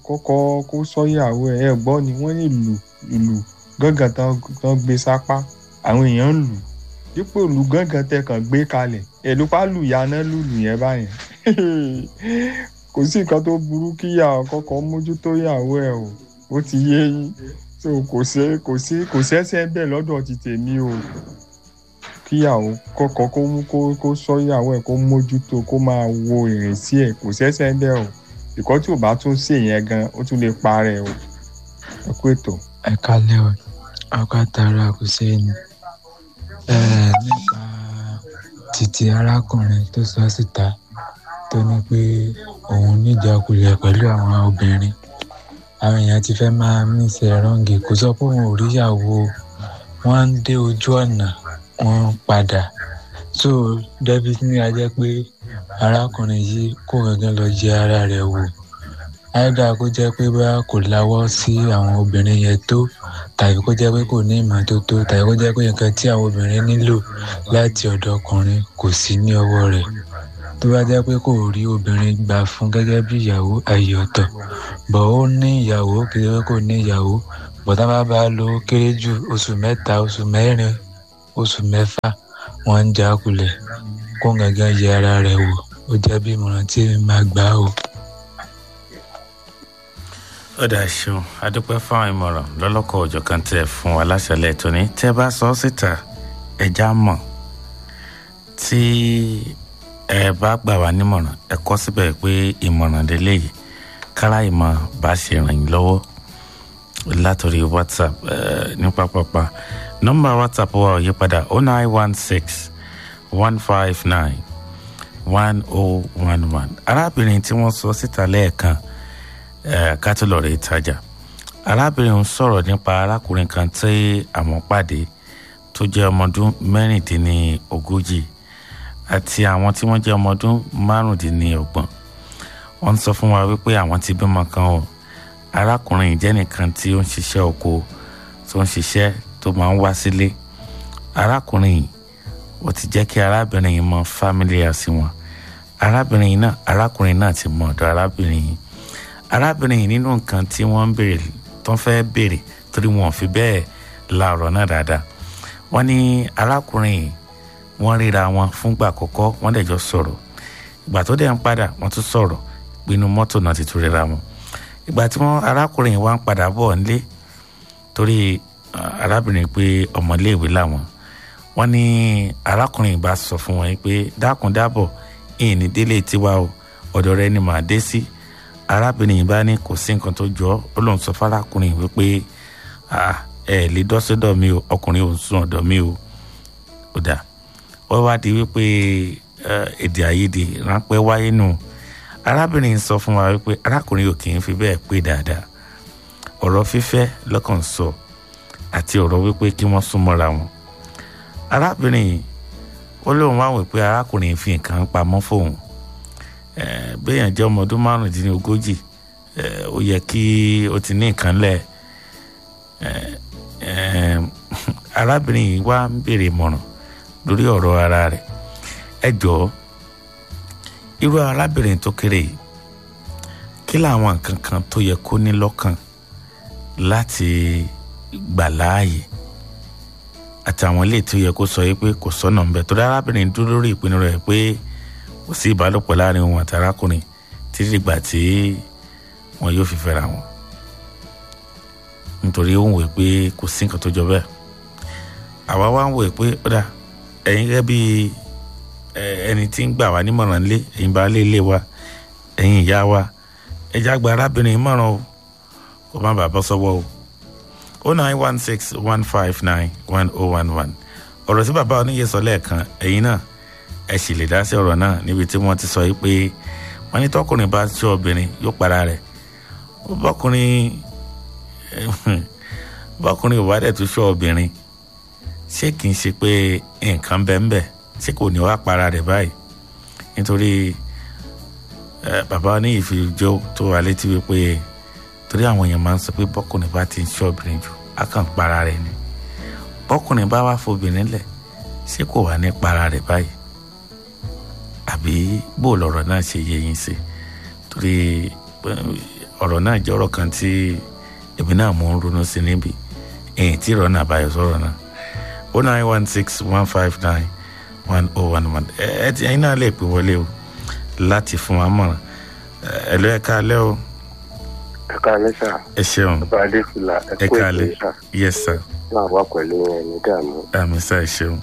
kọ́kọ́ kó sọ́yàwó ẹ̀ ẹ̀ gbọ́ ni wọ́n ní ìlú ìlú gángan tán tán gbé sápá àwọn èèyàn ń lù dípò ìlú gángan tẹ kàn gbé kalẹ̀ ẹ̀lú pálù yaná lùlù yẹn báyẹn kò sí nǹkan tó burú kíyà kọ́kọ́ mójútó ìyàwó ẹ̀ o ó ti yé yín so kò sí kò sí kò sẹ́sẹ́ bẹ́ẹ̀ lọ́dọ̀ ti tèmi o kíyàwó kọ́kọ́ kó mú kó kó sọ ìyàwó ẹ̀ kó mójútó kó máa wo ìrìnsí ẹ̀ kò sẹ́sẹ́ bẹ́ẹ̀ o ìkọ́ tí ò bá tún ṣe yẹn gan ó tún lè parẹ́ o ẹ kú ètò. ẹ kálẹ́ o ọkọ àtàrà kò sẹ́yìn ẹ nípa títí arákùnrin tó sọ síta tó ní pé òun níjàkulẹ̀ pẹ̀lú àwọn obìnrin àwọn èèyàn ti fẹ́ máa mísẹ̀ rọ́ǹgì kò sọ pé òun ò ríyàwó wọ́n ń dé ojú ọ̀nà wọ́n ń padà so david ní a jẹ́ pé arákùnrin yìí kó gangan lọ jẹ ara rẹ̀ wò àìdá kó jẹ́ pé bá kò láwọ́ sí àwọn obìnrin yẹn tó tàbí kó jẹ́ pé kò ní ìmọ́tótó tàbí kó jẹ́ pé nǹkan tí àwọn obìnrin nílò láti ọ̀dọ̀ ọkùnrin kò sí ní ọwọ́ rẹ̀ tó bá jẹ́ pé kò rí obìnrin gbà fún gẹ́gẹ́ bí ìyàwó àyè ọ̀tọ̀ bọ̀ ó ní ìyàwó kì í ṣe pé kò ní ìyàwó bọ̀dá bá bá lo kéré jù oṣù mẹ́ta oṣù mẹ́rin oṣù mẹ́fà wọ́n ń já kulẹ̀ kó gangan yẹ ara rẹ̀ wò ó jẹ́ bí ìmọ̀ràn tí èmi máa gbà ó. ó dà ṣeun adúpẹ́ fáwọn ìmọ̀ràn lọ́lọ́kọ̀ òjọ̀ kan tẹ̀ fún wa láṣẹlẹ̀ tóní tẹ́ bá sọ ọ́ síta ẹja mọ̀ tí ẹ bá gbà wá nímọ̀ràn ẹ kọ́ síbẹ̀ pé ìmọ̀ràn lélẹ́yìí kára ìmọ̀ bá ṣe ràn yín lọ́wọ́ látòrí whatsapp ní pápápá nọ́mbà whatsapp wa ò yí padà oh nine one six one five nine one oh one one arábìnrin tí wọ́n sọ síta lẹ́ẹ̀kan kátólọ̀rì ìtajà arábìnrin ń sọ̀rọ̀ nípa arákùnrin kan tí àwọn pàdé tó jẹ́ ọmọdún mẹ́rìndínlógójì àti àwọn tí wọ́n jẹ́ ọmọdún márùndínlọ́gbọ̀n wọ́n sọ fún wa wípé àwọn ti bímọ kan o arákùnrin jẹ́ nìkan tí ó ń ṣiṣẹ́ oko tó ń ṣiṣẹ́ tó máa ń wá sílé arákùnrin yìí ó ti jẹ́ kí arábìnrin yìí mọ fámílì àti wọn arábìnrin yìí náà arákùnrin náà ti mọ ọ̀dọ̀ arábìnrin yìí arábìnrin yìí nínú nǹkan tí wọ́n ń béèrè tó ń fẹ́ béèrè torí wọn ò fi bẹ́ẹ̀ la ọ̀rọ̀ náà dáadáa wọ́n ní arákùnrin yìí wọ́n ríra wọn fúngbà àkọ́kọ́ wọ́n dẹ̀ jọ sọ̀rọ̀ ìgbà tó dẹ̀ ń padà wọ́n tún sọ̀rọ̀ pinnu mọ́tò náà ti tún ríra wọn ìgbà tí wọ́n arákùnrin yìí wá ń padà bọ̀ nílé torí arábìnrin pé ọmọléèwé làwọn wọ́n ní arákùnrin yìí bá sọ fún wọn pé dákun dábọ̀ ìyìn ní délé tiwa o ọ̀dọ̀ rẹ ni màá dé sí arábìnrin yìí bá ní kò sí nǹkan tó jọ ó lóun sọ fárákùnrin wípé ẹ lè dọ́sọ́dọ̀ mi o ọkùnrin ò sùn ọ̀dọ̀ mi o ó dà wọ́n wá di wípé èdè àìyedè ráńpẹ́ wáyé nù arábìnrin sọ fún wa wípé arákùnrin ò kì í fi bẹ́ẹ̀ pé dáadáa ọ̀rọ̀ fífẹ́ lọ́kàn sọ àti ọ̀rọ̀ wípé kí wọ́n súnmọ́ra wọn arábìnrin yìí ó lóun wá wò pé arákùnrin fi nǹkan pamọ́ fóun béèyàn jẹ́ ọmọ ọdún márùndínlógójì ó yẹ kí ó ti ní nǹkan lẹ̀ arábìnrin yìí wá ń béèrè ìmọ̀ràn lórí ọ̀rọ̀ ara rẹ̀ ẹ jọ̀ọ́ irú arábìnrin tó kéré yìí kí làwọn nǹkan kan tó yẹ kó ní lọ́kàn láti gbà láàyè àtàwọn ilé tó yẹ kó sọ yìí pé kò sọ́nà ńbẹ torí arábìnrin dúró lórí ìpinnu rẹ̀ pé kò sí ìbálòpọ̀ láàrin òun àti arákùnrin títí dìgbà tí wọn yóò fi fẹ́ra wọn nítorí ó ń wò pé kò sí nǹkan tó jọ bẹ́ẹ̀ àwa wá ń wò pé ó dà ẹ̀yin gẹ́gẹ́ bí ẹni tí ń gbà wá nímọ̀ràn lé ẹ̀yin bá lé ilé wa ẹ̀yin ìyá wa ẹja gba arábìnrin mọ̀ràn o kó má bàa bọ́ sọ́wọ́ o o nine one six one five nine one oh one one ọ̀rọ̀ tí bàbá oníyẹ sọ lẹ́ẹ̀kan ẹ̀yin náà ẹ sì lè dá sí ọ̀rọ̀ náà níbi tí wọ́n ti sọ yìí pé wọ́n ní tọkùnrin bá ṣọ́ obìnrin yóò para rẹ̀ bọ́kùnrin bọ́kùnrin ò bá dẹ̀ tún ṣọ́ obìnrin ṣé kì í ṣe pé nǹkan bẹ́ẹ̀ bẹ́ẹ̀ ṣé kò ní wá para rẹ̀ báyìí nítorí bàbá oníyì fi jó tó wà létí wípé torí àwọn èèyàn máa ń sọ pé bọ́kùnrin bá ti ń ṣọ́ obìnrin jù á kàn para rẹ̀ ni bọ́kùnrin bá wá fobìnrin lẹ̀ ṣé kò wá ní para rẹ̀ báyìí àbí bó lọ̀rọ̀ náà ṣe yé yín sí torí ọ̀rọ̀ náà jẹ́ ọ̀rọ̀ kan tí èmi náà mò ń ronú sí níbi èyí tí ìrọ̀ náà báyọ̀ sọ̀rọ̀ náà o nine one six one five nine one oh one one ẹ ti ẹyin náà lè pè wọlé o láti fún wa mọ̀ràn ẹ lọ ẹ káalẹ́ o ẹ káalẹ́ sà ẹ ṣeun bàbá adéfìlà ẹ ẹ kú ètò káalẹ́ yìí sà yes sir náà wà pẹ̀lú ẹni dààmú. àmì sá ẹ ṣeun.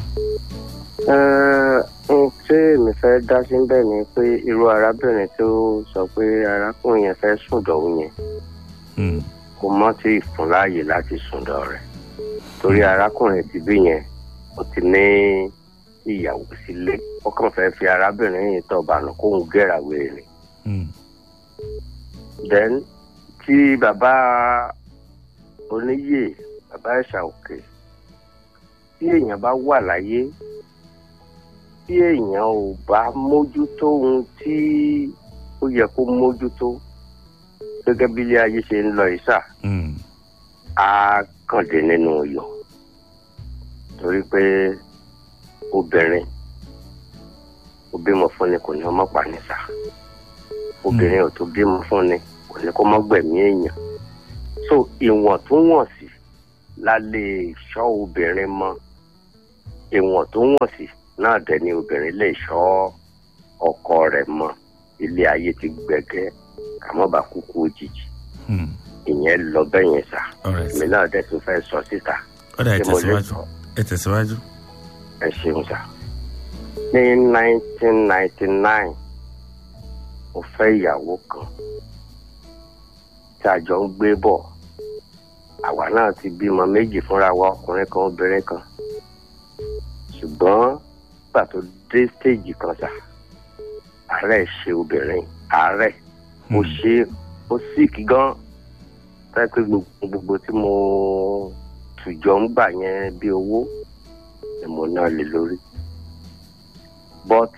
ohun tí èmi fẹ́ dá sí bẹ́ẹ̀ ni pé irú arábìnrin tó sọ pé arákùnrin yẹn fẹ́ sùn dọ̀hún yẹn Hmm, kò mọ́ tí ì fún láàyè láti sùn dọ̀ rẹ̀ torí arákùnrin ti bí yẹn ó ti ní ìyàwó sílé ó kàn fẹ́ fi arábìnrin yìí tọ̀ bànú kóun gẹ̀ràwé rẹ̀ hmm, then tí bàbá oníyè bàbá ẹ̀ṣà òkè tí èèyàn bá wà láyé tí èèyàn ò bá mójútó ohun tí ó yẹ kó mójútó gẹ́gẹ́ bí ilé ayé ṣe ń lọ ìsà hmm, á kàn dé nínú iyọ̀ torí pé obìnrin ó bímọ fún ni kò ní ọmọ pa ní sà obìnrin ò tó bímọ fún ni kò ní kó mọ́ gbẹ̀mí èèyàn so ìwọ̀ntúnwọ̀nsì la lè ṣọ́ obìnrin mọ́ ìwọ̀ntúnwọ̀nsì náà dẹ̀ ni obìnrin lè ṣọ́ ọkọ rẹ̀ mọ́ ilé ayé ti gbẹ̀gẹ́ àmọ́ bá kúkú òjijì hmm. ìyẹn lọ bẹ́ẹ̀ yẹn sà all right èmi náà dẹ̀ tún fẹ́ sọ síta ó dà ẹ tí mo lè tẹ̀síwájú sọ ẹ tẹ̀síwájú. ẹ ṣeun sà ní nineteen ninety nine mo fẹ́ ìyàwó kan tí a jọ ń gbé bọ̀ àwa náà ti bímọ méjì fúnra wa ọkùnrin kan obìnrin kan ṣùgbọ́n nígbà tó dé stéèjì kan sà àárẹ̀ ṣe obìnrin àárẹ̀ mo Hmm, ṣe ó síìkì gan táyé pé gbogbo gbogbo tí mo tùjọ ń gbà yẹn bí owó ni mo ná lé lórí but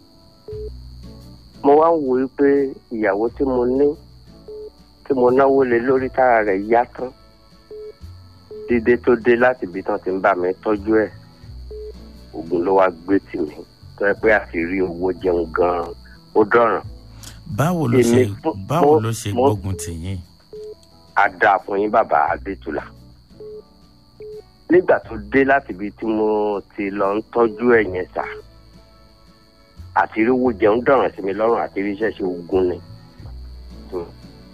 mo wá ń wo i pé ìyàwó tí mo ní tí mo náwó lé lórí tára rẹ̀ yá tán dídé tó dé láti ibi tán ti ń bá mi tọ́jú ẹ̀ oògùn ló wá gbé tì mí tó yẹ pé àti rí owó jẹun gan-an ó dọ̀ràn báwo ló ṣe èmi fún- báwo mo- ló ṣe mo- gbógun tì yín. á dáa fún yín bàbá adétúlà nígbà tó dé láti ibi tí mo ti lọ ń tọ́jú ẹ̀ yẹn sà àti ríwó jẹun dọ̀ràn sí mi lọ́rùn àti ríṣẹ́ ṣe ogun ni. Hmm.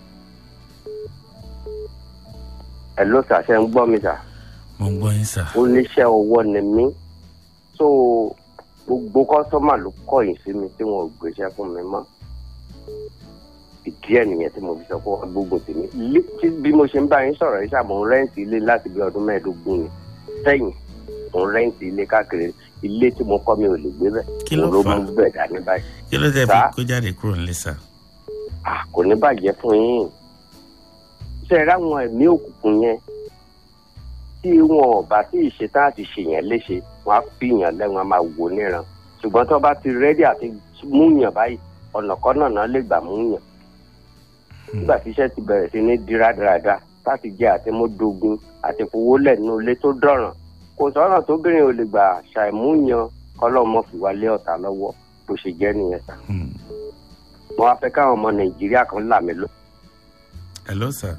ẹ ló sàṣẹ ń gbọ́ mi sà mo ń gbọ́ yín sà. oníṣẹ́ ọwọ́ ni mí so gbogbo kọ́sọ́mà ló kọ̀yìn sí mi tí wọn ò gbéṣẹ́ fún mi mọ́ ìdí ẹ̀ nìyẹn tí mo fi sọ pé wọ́n gbógun tèmi Ilé- tí bí mo ṣe ń bá yín sọ̀rọ̀ yìí ṣàmù rẹ́ǹtì ilé láti bí ọdún mẹ́ẹ̀ẹ́dógún ni sẹ́yìn mo ń rẹ́ǹtì ilé káàkiri ilé tí mo kọ́ mi ò lè gbé bẹ́ẹ̀ Kí ló mo ló fà á? mú bẹ́ẹ̀ dání báyìí kí ló dé fi Sà? kó jáde kúrò nílé sà. à kò ní bàjẹ́ fún yín ṣe é ráwọn ẹ̀mí òkùnkùn yẹn tí wọn ò bá tí ì ṣetán àti ṣèyàn léṣe wọn á fìyàn lẹ́wọ̀n á máa wò níran ṣùgbọ́n tó bá ti rẹ́dí àti múyàn báyìí ọ̀nà kan náà náà lè gbà múyàn nígbà tí iṣẹ́ ti bẹ̀rẹ̀ sí ní díradàradà láti jẹ́ àti módógún àti fowólẹ̀ nínú ilé tó dọ̀ràn kò sọ́nà tóbìnrin ò lè gbà ṣàìmúyàn kọ́lọ́mọ fìwálé ọ̀tá lọ́wọ́ bó ṣe jẹ́ nìyẹn sà Hmm. mo wá fẹ́ káwọn ọmọ nàìjíríà kan là mí lọ hello sir.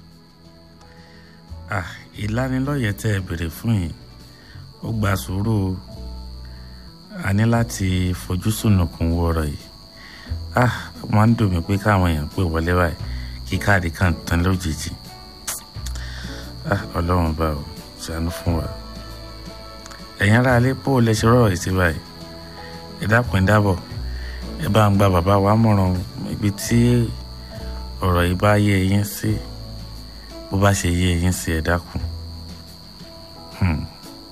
ah ìlanilọ́yẹ̀ tẹ́ ẹ béèrè fún yìí ó gba sùúrù o. a ní láti fojú sùnùkùn wo ọ̀rọ̀ yìí ah ó máa ń dùn mí pé káwọn èèyàn pè wọlé báyìí kí káàdì kan tán lójijì ah ọlọ́run bá o ṣàánú fún wa ẹ̀yin ará ilé pò lè ṣe rọ̀rọ̀ yìí sí báyìí ẹ dákun ẹ dábọ̀ ẹ bá ń gba bàbá wa mọ̀ràn ibi tí ọ̀rọ̀ yìí bá yé yín sí bó bá ṣe yé yín sí ẹ dákun. Hmm.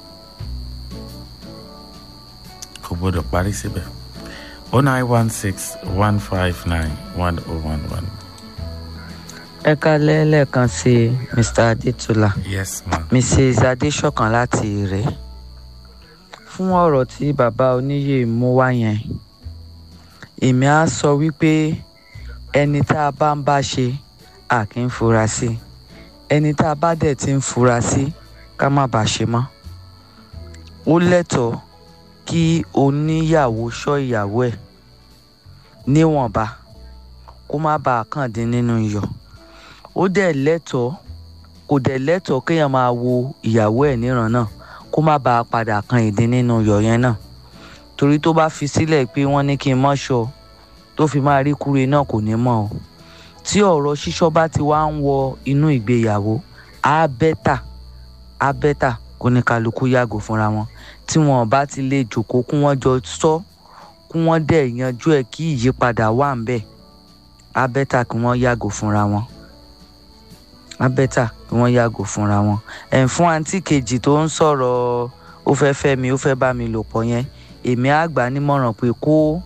kò gbọdọ̀ parí síbẹ̀ o nine one six one five nine one oh one one ẹ kálẹ́ lẹ́ẹ̀kan sí mr adétúlá yes ma mrs adéṣọ̀kan láti rẹ̀ fún ọ̀rọ̀ tí bàbá oníyè mú wá yẹn èmi á sọ wípé ẹni tá a bá ń bá ṣe a kì í fura sí ẹni tá a bá dẹ̀ ti ń fura sí ká má bàa ṣe mọ́ ó lẹ́tọ̀ọ́ kí oníyàwó ṣọ́ ìyàwó ẹ̀ níwọ̀nba kó má bàa kàn dín nínú iyọ̀ ó dẹ̀ lẹ́tọ̀ọ́ kò dẹ̀ lẹ́tọ̀ọ́ kéèyàn máa wo ìyàwó ẹ̀ níran náà kó má bàa padà kan ìdí nínú yọ̀ yẹn náà torí tó bá fi sílẹ̀ pé wọ́n ní kí n mọ́ ṣọ tó fi máa rí kúre náà kò ní mọ̀ o tí ọ̀rọ̀ ṣíṣọ́ bá ti wá ń wọ inú ìgbéyàwó á bẹ́tà á bẹ́tà kó ní kálukú yàgò fúnra wọn tí wọn bá ti lè jòkó kí wọ́n jọ sọ kí wọ́n dẹ̀ yanjú ẹ̀ kí ìyípadà wà ń bẹ̀ á bẹ́tà kí wọ́n yàgò fúnra wọn á bẹ́tà kí wọ́n yàgò fúnra wọn ẹ̀ fún àǹtí kejì tó ń sọ̀rọ̀ ó fẹ́ fẹ́ mi ó fẹ́ bá mi lò pọ̀ yẹn èmi á gbà á nímọ̀ràn pé kó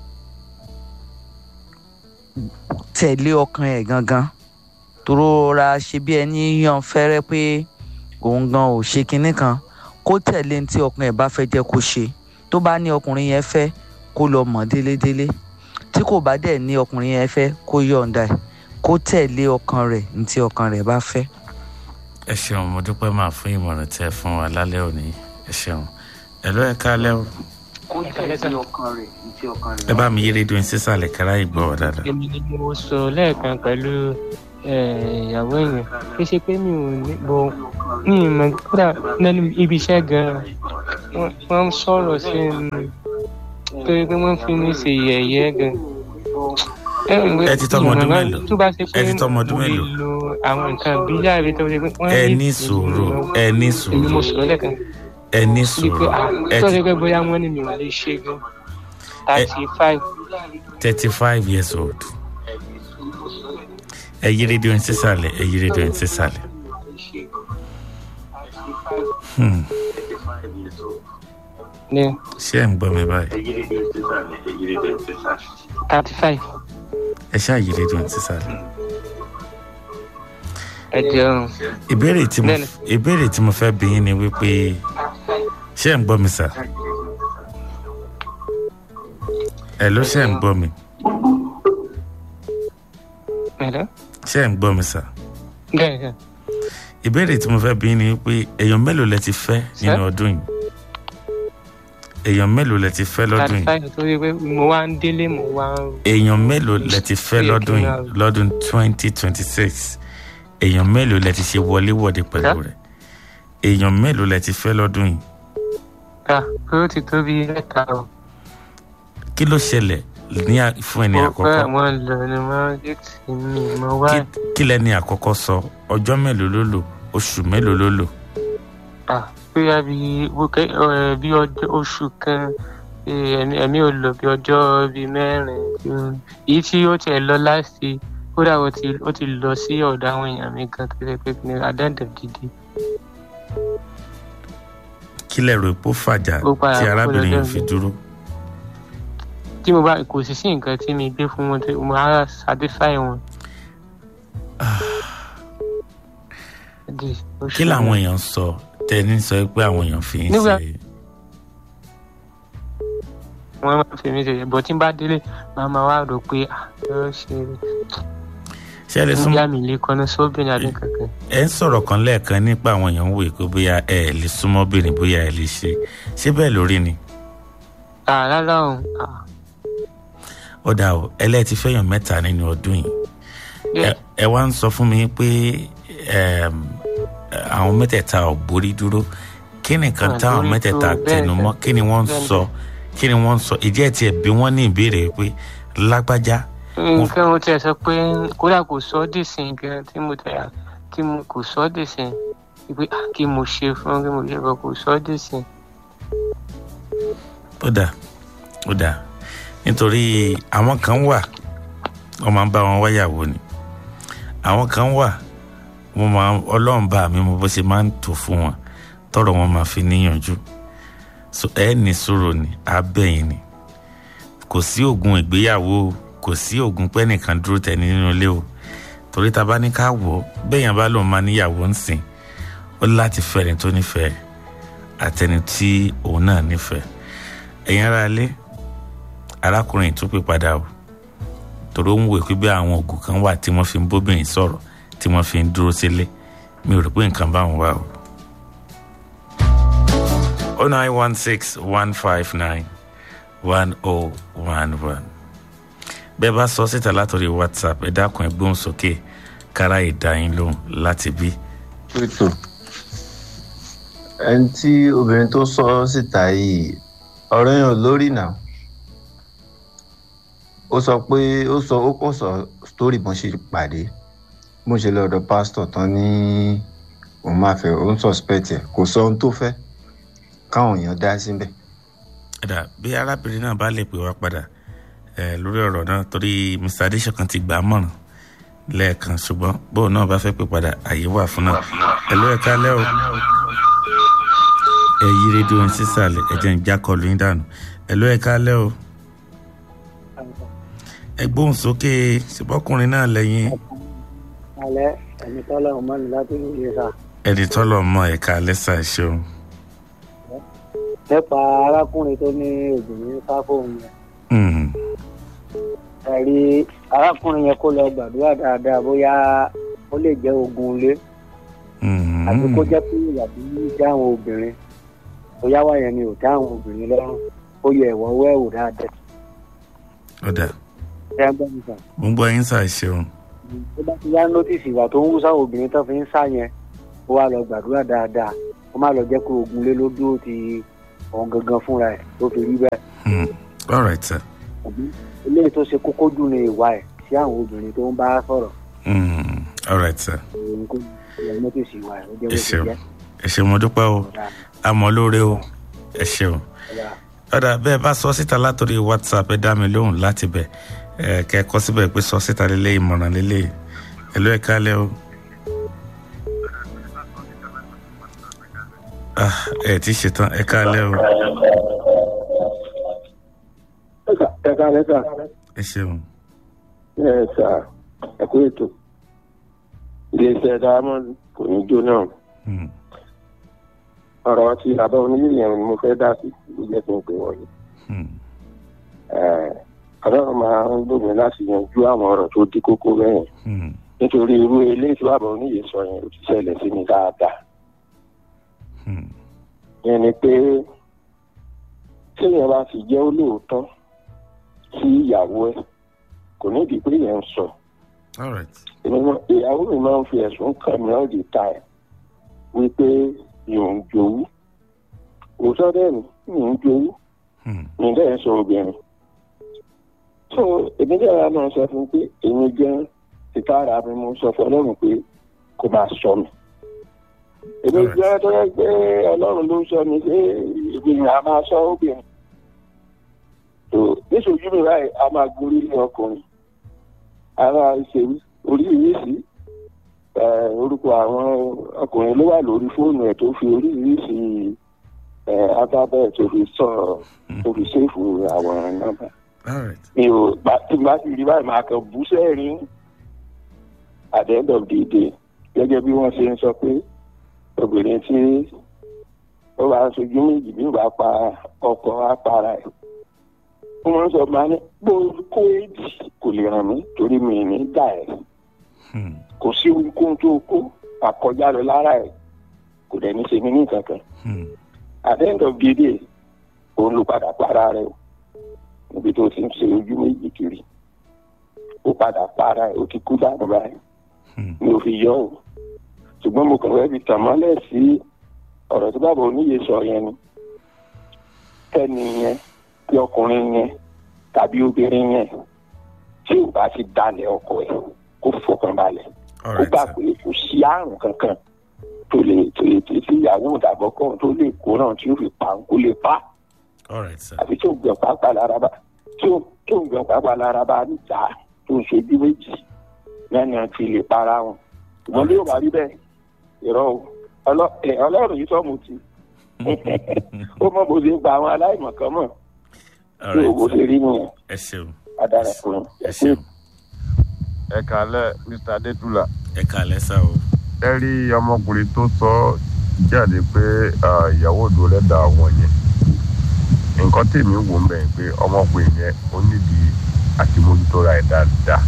tẹ̀lé ọkàn ẹ̀ gangan tóró ra ṣe bí ẹni yan fẹ́rẹ́ pé òun gan ò ṣe kinní kan kó tẹ̀lé ní tí ọkàn ẹ̀ bá fẹ́ jẹ́ kó ṣe tó bá ní ọkùnrin yẹn fẹ́ kó lọ mọ̀ délédélé tí kò bá dẹ̀ ní ọkùnrin yẹn fẹ́ kó yọ̀ǹda ẹ̀ kó tẹ̀lé ọkàn rẹ̀ ní tí ọkàn rẹ̀ bá fẹ́. ẹ ṣeun mo dúpẹ́ máa fún ìmọ̀ràn tẹ fún wa lálẹ́ òní ẹ ṣeun ẹ ló ẹ káalẹ́ o kó tẹ̀lé ọkàn rẹ̀ ní tí ọkàn rẹ̀ ẹ bá mi yí rédíò yín sísàlẹ̀ kára ìgbọ́ wa dáadáa. èmi ni mo sọ lẹ́ẹ̀kan pẹ̀lú ìyàwó èèyàn kí ṣe pé mi ò ní bo ní ìmọ̀ kódà lẹ́nu ibi iṣẹ́ gan-an wọ́n ń sọ̀rọ̀ sí mi torí pé wọ́n fi mí ṣe yẹ̀yẹ́ gan. ẹ ti tọmọ ọdún mélòó tó bá ṣe pé ẹ ti tọmọ ọdún mo lè mélòó lo àwọn nǹkan bíyà rẹ tó ṣe pé wọ́n ẹ ní ní sùúrù ẹ ní èmi sùúrù mo sọ̀rọ̀ lẹ́ẹ̀kan ẹ ní bí sùúrù pé ah ẹ tó ti ṣe pé bóyá wọ́n ní mi ò lè ṣe gan thirty five thirty five years old ẹ yí rédíò yín sísàlẹ̀ ẹ yí rédíò yín sísàlẹ̀. Hmm. ní ṣé ẹ̀ ń gbọ́ mi báyìí thirty five ẹ ṣáà yí rédíò yín sísàlẹ̀. ẹ jẹun ìbéèrè tí mo Bẹ́ẹ̀ni. ìbéèrè tí mo fẹ́ bí yín ni wípé ṣé ẹ̀ ń gbọ́ mi sà ẹ ló ṣé ẹ̀ ń gbọ́ mi ẹ̀rọ ṣé ẹ̀ ń gbọ́ mi sà bẹ́ẹ̀ bẹ́ẹ̀ ìbéèrè tí mo fẹ́ bí yín ni wípé èèyàn mélòó lẹ ti fẹ́ nínú ọdún yìí èèyàn mélòó lẹ ti fẹ́ lọ́dún thirty yìí five torí pé mo wá ń délé mo wá ń èèyàn mélòó lẹ ti fẹ́ Ó yẹ kí lọ́dún n yìí máa- lọ́dún twenty twenty six èèyàn mélòó lẹ ti ṣe wọléwọ̀de pẹ̀lú Sir? rẹ̀ èèyàn mélòó lẹ ti fẹ́ lọ́dún yìí ká pé ó ti tó bí mẹ́ta o. kí ló ṣẹlẹ̀ ní à- fún ẹni mo àkọ́kọ́ fẹ́ àwọn lọ ni wọ́n yé tì mí mo wá Kí- kí lẹni àkọ́kọ́ sọ ọjọ́ mélòó ló lò oṣù mélòó ló lò à bóyá bí wókè ẹ bí ọjọ́ oṣù kan eh, ẹ̀mí ẹ̀mí ò lò bí ọjọ́ bíi mẹ́rin mm. èyí tí ó tiẹ̀ lọ láti kódà ó ti ó ti lọ sí ọ̀dọ̀ àwọn èèyàn mi gan tó ṣe pé ní àdáǹdà gidi kí lẹ rò pé ó fàjà Ó padà tí kó arábìnrin lọ́dọ̀ yìí fi mi. dúró tí mo bá kò sì sí nǹkan tí mi gbé fún wọn tí mo á satisfy wọn. Di oṣù kí làwọn èèyàn sọ tẹni sọ pé àwọn èèyàn fi ń Nígbà- ṣe wọn máa fi mí ṣe bọ tí n bá délé màá máa wá rò pé ah yóò ṣe ṣé ẹ lè ń súnmọ́ yá mi lè kọ́ni sóbìnrin àbí kankan. ẹ ń sọ̀rọ̀ kan lẹ́ẹ̀kan nípa àwọn èèyàn ń wòye pé bóyá ẹ lè súnmọ́ obìnrin bóyá ẹ lè ṣe ṣé bẹ́ẹ̀ lórí ni Ah, rárá o Ah, ó dà o ẹlẹ́ẹ̀tì fẹ́yàn mẹ́ta nínú ọdún yìí bẹ́ẹ̀ Ẹ- ẹ wá ń sọ fún mi pé ẹm, àwọn mẹ́tẹ̀ẹ̀ta ò borí dúró kí nìkan Ah, táwọn borí mẹ́tẹ̀ẹ̀ta dúró, bẹ́ẹ̀ tẹnu mọ́ bẹ́ẹ̀. kí ni wọ́n ń Bẹ́ẹ̀ sọ kí ni wọ́n ń sọ ìjẹ́ tiẹ̀ bí wọ́n ní ìbéèrè pé lágbájá nǹkan mo tiẹ̀ sọ pé kódà kò sọ ọ́ dìsìn gan tí mo tẹ̀ tí mo kò sọ ọ́ dìsìn pé ah, kí mo ṣe fún kí mo ṣe fún kò sọ ọ́ dìsìn. ó dà ó dà nítorí àwọn kan wà wọ́n máa ń bá wọn wáyàwó ni àwọn kan wà wọ́n máa ọlọ́run bá mi mo bó ṣe máa ń tò fún wọn tọrọ wọn máa fi níyànjú so ẹ ní sọ̀rọ̀ ni abẹ́yìn ni kò sí oògùn ìgbéyàwó o, kò sí oògùn pẹ́ nìkan dúró tẹni nínú ilé o torí ta bá ní ká wọ̀ ọ́ bẹ́yàn bá lòun máa níyàwó ń sìn ó ní láti fẹ́ ẹni tó nífẹ̀ẹ́ àtẹni tí òun náà nífẹ̀ẹ́ ẹ̀yin ará ilé arákùnrin tún pè padà o torí ó ń wò pé bí àwọn oògùn kan wà tí wọ́n fi ń bóbìnrin sọ̀rọ̀ tí wọ́n fi ń dúró sílé mi ò rò pé nǹkan báwọn wà o. oh nine one six one five nine one oh one one bẹ́ẹ̀ bá sọ síta látọ̀rí whatsapp ẹ dákun ẹ gbóhùn sókè kára ìdáyín lóhùn láti bí. ètò ẹni tí obìnrin tó sọ síta yìí ọ̀rọ̀ yẹn ò lórí náà ó sọ pé ó sọ ó kò sọ story bọ́n ṣe pàdé bó ṣe lọ́dọ̀ pásítọ̀ tán ní òun máa fẹ́ òun suspect ẹ̀ kò sọ ohun tó fẹ́ káwọn èèyàn dá síbẹ̀. ẹ̀dà bí arábìnrin náà bá lè pè wá padà ẹ̀ lórí ọ̀rọ̀ náà torí mr adesokan ti gbà á mọ̀ràn lẹ́ẹ̀kan ṣùgbọ́n bóun náà bá fẹ́ pè padà àyè wà fún náà ẹ̀lú ẹ̀ka lẹ́ o ẹ yí rédíò ń sísàlẹ̀ ẹ̀jẹ̀ ń já kọlu yín dànù ẹ̀lú ẹ̀ka lẹ́ o ẹ gbóhùn sókè ṣùgbọ́kùnrin náà lẹ́yìn alẹ́ ẹni tọ́lọ̀ ọmọ mi láti ní ilé sá. ẹni tọ́lọ̀ mọ ẹ̀ka lẹ́sà ṣeun nípa arákùnrin tó ní obìnrin sá fóun yẹn. ẹ̀rí arákùnrin yẹn kó lọ gbàdúrà dáadáa bóyá ó lè jẹ́ ogun ilé. àti kó jẹ́ pé ìyàbí dá àwọn obìnrin bóyá wà yẹn ni ò dá àwọn obìnrin lọ́rùn ó yẹ ẹ̀wọ̀ wẹ́ẹ̀wò dáadáa. ọ̀dà ṣé ẹ gbọ́ mi sàn. mo ń gbọ́ yín sà ṣeun tó bá ti yá nọ́tìsì ìwà tó ń wú sáwọn obìnrin tó fi ń sá yẹn ó wá lọ gbàdúrà dáadáa ó má lọ jẹ́ pé ogun lé ló dúró ti ọ̀hún gangan fúnra ẹ̀ tó fi rí bẹ́ẹ̀. all right sir. eléyìí tó ṣe kókó jù ní ìwà ẹ̀ sí àwọn obìnrin tó ń bá sọ̀rọ̀. all right sir. òun kò yẹ nọ́tìsì ìwà ẹ̀ ó jẹ́ bó ẹ ṣe ṣeun jẹ́. ẹ ṣeun mo dúpẹ́ o àmọ́ lóore o ẹ ṣeun ọ̀dà bẹ́ẹ̀ bá sọ síta látòrí whatsapp ẹ dá mi lóhùn láti bẹ̀ ẹ kẹ́ ẹ kọ́ síbẹ̀ pé sọ síta lélẹ̀ ìmọ̀ràn lélẹ̀ ẹ̀lú ẹ̀ kálẹ̀ o. Ah, ẹ ti ṣetán ẹ kálẹ̀ o ẹ ká lẹ́sà ẹ ṣeun ẹ sà ẹ kú ètò iléeṣẹ́ diamond kò ní jóná Hmm. ọ̀rọ̀ tí bàbá onílé yẹn ni mo fẹ́ dá sí ló jẹ́ kí n pè wọ́n yìí. Hmm. ọlọ́run máa ń gbòmìn láti yanjú àwọn ọ̀rọ̀ tó dí kókó bẹ́yẹn Hmm. nítorí irú eléyìí tí bàbá oníyè sọ yẹn ó ti ṣẹlẹ̀ sí mi dáadáa. Hmm. yẹn ni pé téèyàn bá fi jẹ́ olóòótọ́ sí ìyàwó ẹ̀ kò nídìí pé yẹn ń sọ. all right Èmi mọ- ìyàwó mi máa ń fi ẹ̀sùn kàn mí all the time wípé yòó ń jowú òótọ́ dẹ́ ni yòó ń jowú Hmm. mi dẹ́ sọ obìnrin so èmi dẹ́ ra náà sọ fún pé èmi gan títà ara mi mo sọ fún ọlọ́run pé kó máa sọ mi èmi Alright. jẹ́ tó yẹ pé ọlọ́run ló sọ mi pé ìgbìyànjú a máa sọ obìnrin so níṣojú mi báyìí a máa gorí ilé ọkùnrin a máa ṣe orí ìrísí eh, orúkọ àwọn ọkùnrin ló wà lórí fóònù ẹ̀ tó fi orí ìrísí alphabet tó fi sọ tó fi ṣèfù àwọn nọ́mbà all right mi ò bá tí n bá sì rí báyìí máa kàn bú sẹ́ẹ̀rín at the end of the day gẹ́gẹ́ bí wọ́n ṣe ń sọ pé obìnrin tí ó bá ń sojú méjì bí ó bá pa ọkọ apara ẹ̀ wọ́n máa ń sọ máa ní bó kó èjì kò lè ràn mí torí mi ì ní dà ẹ̀ Hmm. kò sí ohunkóhun tó kó àkọjá lọ lára ẹ̀ kò dẹ̀ ní ṣe mí ní kankan Hmm. at the end of the day òun ló padà para rẹ̀ o níbi tó ti ń ṣe ojú méjì kiri ó padà para ẹ̀ ó ti kú dànù báyìí Hmm. mi ò fi yọ o ṣùgbọ́n mo kàn fẹ́ fi tàn mọ́lẹ̀ sí ọ̀rọ̀ tí bàbá oníyè sọ yẹn ni kẹ́ni yẹn bí ọkùnrin yẹn tàbí obìnrin yẹn tí ò bá ti dalẹ̀ ọkọ ẹ̀ kó fọkàn balẹ̀ all ó right gbà sir. pé kò sí àrùn kankan tó lè tó lè tí tí ìyàwó ìdàgbọ́kọ̀ tó lè kó náà tí ó fi pa kó lè pa all right sir. àbí tí ó gbọ̀n pápá lára bá tí ó tí ó gbọ̀n pápá lára bá níta tó ń ṣojú méjì lẹ́nu àti lè para wọn ṣùgbọ́n bí ó bá rí bẹ́ẹ̀ ìrọ̀ o Ọlọ́- ẹ, ọlọ́run yìí sọ́mu ti ó mọ bó ṣe gba àwọn aláìmọ̀kan mọ̀ all tí right òwò sir. ṣe rí nìyẹn ẹ ṣeun adára fún un ẹ ṣeun ẹ kàálẹ̀ mr adétúlà ẹ kálẹ̀ sá o. ẹ rí ọmọkùnrin tó sọ jáde pé ah, ìyàwó òdo lẹ́dà àwọn yẹn nǹkan tèmi wò ń bẹ̀ pé ọmọkùnrin yẹn ó nídìí àti mójútó ra ẹ̀ dáadáa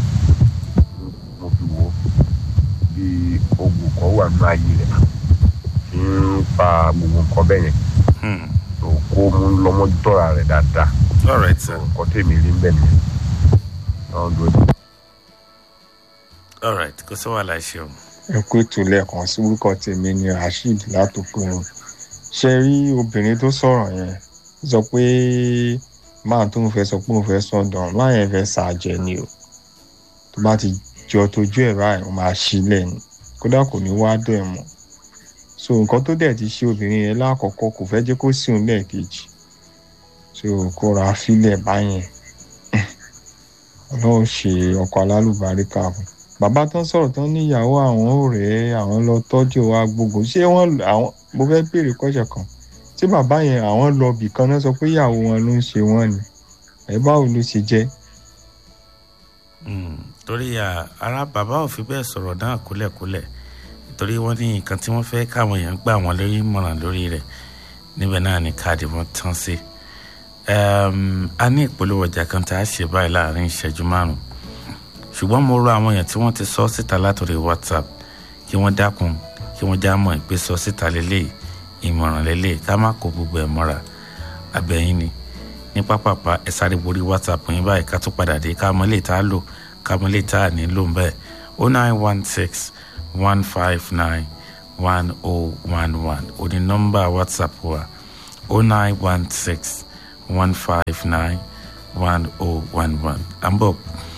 mo fi wo bí ogun kan wà nínú ayé rẹ̀ tí ń fa gbogbo nǹkan bẹ́ẹ̀ yẹn Hmm. tó kó mú lọ́mọdútó ra rẹ̀ dáadáa all right sir. nǹkan tèmi rí ń bẹ̀ nìyẹn. Ọ̀hún dúró de. all right kò sí wàhálà ṣeun. ẹ kú ètò lẹ́ẹ̀kan sí orúkọ tèmi ni rasheed látòkùnrin ṣe rí obìnrin tó sọ̀rọ̀ yẹn sọ pé máa tó ń fẹ́ sọ pé òun fẹ́ sọ̀dọ̀ máa yẹn fẹ́ ṣàjẹ́ ni o tó bá ti jọ tójú ẹ̀ báyìí ó máa ṣílẹ̀ ni kódà kò ní wá dọ̀ ẹ̀ mọ́ so nǹkan tó dẹ̀ ti ṣe obìnrin yẹn lákọ̀ọ́kọ́ kò fẹ́ jẹ́ kó sí òun lẹ́ẹ̀kejì so kó ra fílẹ̀ báyẹn ọlọ́run ṣe ọkọ̀ alálùbáríkà fún bàbá tán sọ̀rọ̀ tán níyàwó àwọn ọ̀rẹ́ àwọn lọ tọ́jú wa gbogbo ṣé wọ́n àwọn mo fẹ́ béèrè kọ́ṣẹ̀ kan ṣé bàbá yẹn àwọn lọ bì kan náà sọ pé ìyàwó wọn ló ń ṣe wọ́n ni ẹ̀ báwo ló ṣe jẹ́. torí ara bàbá ò fi bẹ́ẹ̀ sọ̀rọ̀ náà kúlẹ̀kúlẹ̀ torí wọ́n ní nǹkan tí wọ́n fẹ́ káwọn èèyàn gbà wọ́n lórí ìmọ̀ràn lórí rẹ̀ níbẹ̀ náà ni káàdì wọn tán sí. a ní ìpolówó ọjà kan tá a ṣe báyìí láàrin ìṣẹ́jú márùn-ún ṣùgbọ́n mo rọ àwọn èèyàn tí wọ́n ti sọ síta látòrí whatsapp kí wọ́n dákun kí wọ́n já mọ̀ pé sọ síta lélẹ̀ ìmọ̀ràn lélẹ̀ ká má kó gbogbo ẹ̀ mọ́ra abẹ́yìn ni ní pápápá ẹ sáré borí whatsapp yín báyìí ká tó padà dé ká mọ́ lè tá a lò ká mọ́ lè tá a ní lò ń bẹ́ẹ̀ o nine one six one five nine one oh one one o ní nọ́mbà whatsapp wa o nine one six one five nine one oh one one à ń bọ̀.